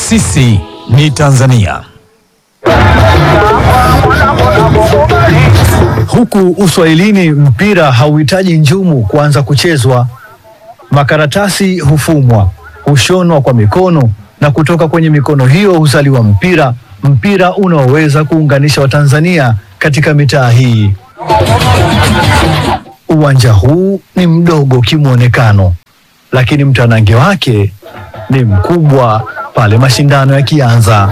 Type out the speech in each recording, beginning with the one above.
Sisi ni Tanzania. Huku Uswahilini mpira hauhitaji njumu kuanza kuchezwa. Makaratasi hufumwa, hushonwa kwa mikono na kutoka kwenye mikono hiyo huzaliwa mpira, mpira unaoweza kuunganisha Watanzania katika mitaa hii. Uwanja huu ni mdogo kimwonekano, lakini mtanange wake ni mkubwa pale mashindano yakianza.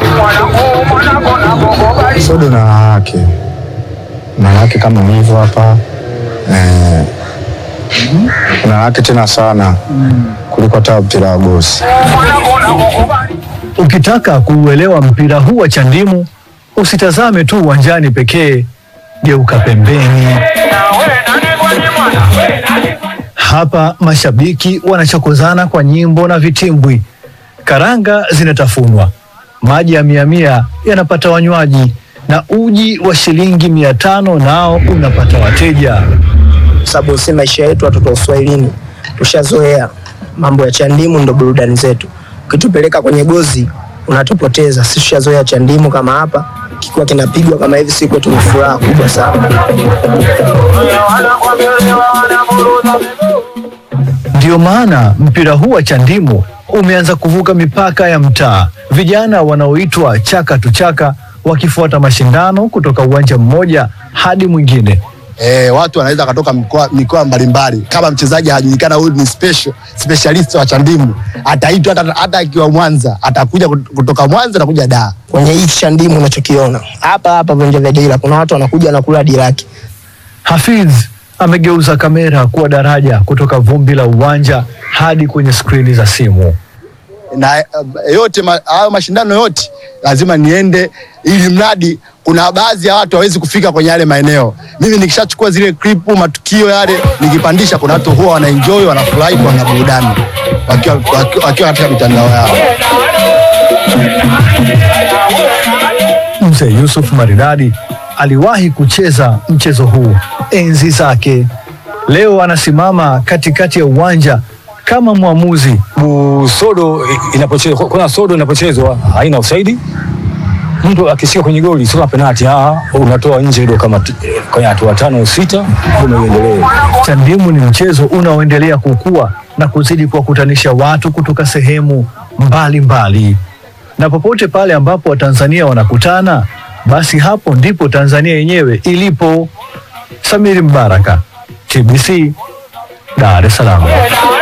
Sodo na wanawake na wanawake kama hivyo hapa eh, kuna wanawake tena sana kuliko hata mpira wa gosi. Ukitaka kuuelewa mpira huu wa chandimu, usitazame tu uwanjani pekee, geuka pembeni. Hapa mashabiki wanachokozana kwa nyimbo na vitimbwi, karanga zinatafunwa, maji ya mia mia yanapata wanywaji, na uji wa shilingi mia tano nao unapata wateja. sababu si maisha yetu watoto wa Uswahilini tushazoea mambo ya chandimu, ndo burudani zetu. Ukitupeleka kwenye gozi unatupoteza. Sisi tushazoea chandimu kama hapa kikiwa kinapigwa kama hivi, si kwetu ni furaha kubwa sana. Ndiyo maana mpira huu wa chandimu umeanza kuvuka mipaka ya mtaa, vijana wanaoitwa chaka tu chaka wakifuata mashindano kutoka uwanja mmoja hadi mwingine. E, watu wanaweza wakatoka mikoa mikoa mbalimbali. Kama mchezaji hajulikana huyu ni special specialist wa chandimu, ataitwa hata hata akiwa Mwanza, atakuja kut- kutoka Mwanza na kuja Dar. Kwenye hii chandimu unachokiona hapa hapa viwanja vya dira, kuna watu wanakuja na kula diraki. Hafidh amegeuza kamera kuwa daraja kutoka vumbi la uwanja hadi kwenye skrini za simu. na uh, yote ma- hayo mashindano yote lazima niende, ili mradi kuna baadhi ya watu hawezi kufika kwenye yale maeneo. Mimi nikishachukua zile klipu, matukio yale nikipandisha, kuna watu huwa wanaenjoy, wanafurahi, wana burudani wakiwa wakiwa- wakiwa katika mitandao yao. Mzee Yusuf Maridadi aliwahi kucheza mchezo huu enzi zake. Leo anasimama katikati ya uwanja kama mwamuzi. Bu- sodo i- inapochezwa kuna sodo inapochezwa haina usaidi mtu akishika kwenye goli sio penalti ah unatoa nje ndio kama t- kwenye hatua tano au sita ndio uendelee Chandimu ni mchezo unaoendelea kukua na kuzidi kuwakutanisha watu kutoka sehemu mbalimbali mbali. Na popote pale ambapo Watanzania wanakutana, basi hapo ndipo Tanzania yenyewe ilipo. Samiri Mbaraka, TBC, Dar es Salaam.